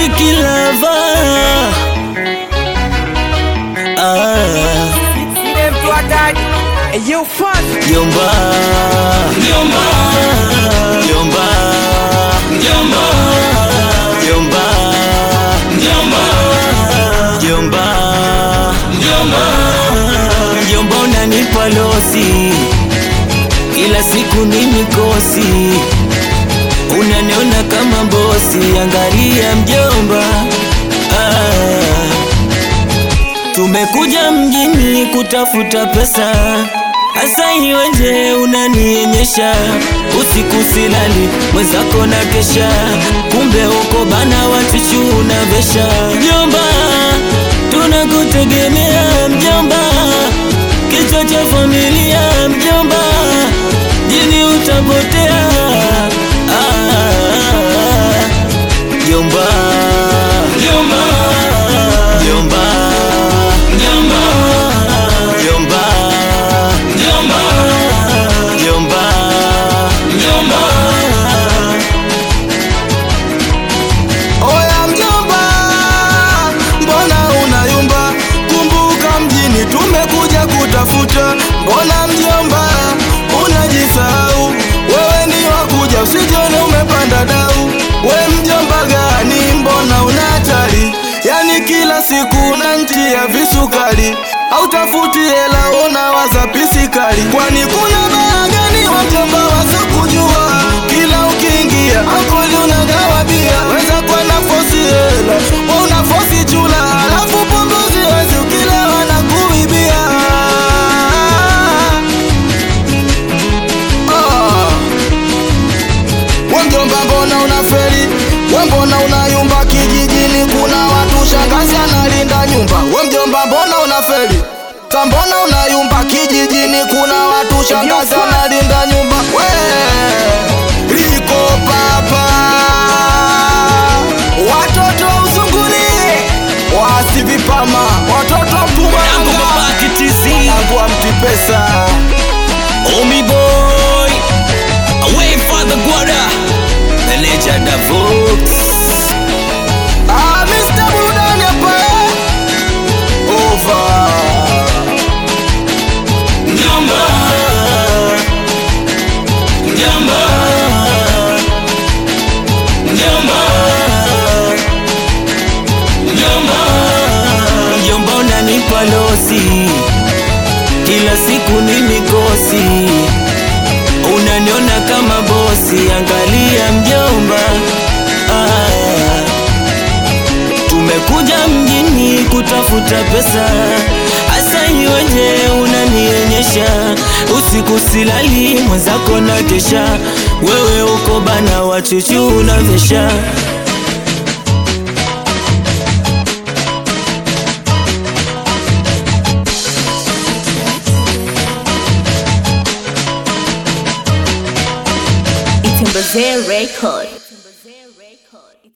Riki Lava ah. Jomba Jomba Jomba Jomba Jomba Jomba Jomba Jomba Jomba unanipa losi kila siku ni mikosi unaniona kama bosi angalia mjomba ah. Tumekuja mjini kutafuta pesa, hasa iweje unanionyesha usiku silali, mwenzako na kesha, kumbe uko bana watichu unavesha. Mjomba, tunakutegemea mjomba, kichwa cha familia mjomba, jini utapotea ah, mjomba, mjomba, mjomba Jomba, jomba, jomba, jomba, jomba. Oya mjomba, mbona unayumba? Kumbuka mjini tumekuja kutafuta. Mbona mjomba unajisahau? Wewe ni wakuja, usijione umepanda dau. We mjomba gani? Mbona una hatari? Yani kila siku unantia visukari, hautafuti hela, unawaza pisikali. Kwani kuna baa gani wa mjomba wasokujua? Kila ukiingia akoli unagawa bia, weza kwa nafosi hela, we unafosi chula, alafu punguzi wezi ukilewa na kuibia. Ah. We mjomba mbona unaferi? We mbona unayumba kijijini? Kuna watu shangazi analinda nyumba. We mjomba mbona unaferi? Ka mbona unayumba kijijini? Kuna watu shangazi analinda nyumba. We liko papa, watoto wa usunguni wasivipama, watoto wa Yangu Mpumalanga babaki TC, wanangu wa mtipesa Omi boy, away for the guada, the legend of Vox. Ah, Mr. Burudani hapa eh? Over. Jomba, jomba, jomba, jomba, jomba unanipa losi, kila siku ni mikosi, unaniona kama bosi, angalia mjomba ah. Tumekuja mjini kutafuta pesa, hasa iweje unanionyesha usiku silali, mwenzako na kesha, wewe uko bana wachuchu unavesha It's in Brazil record.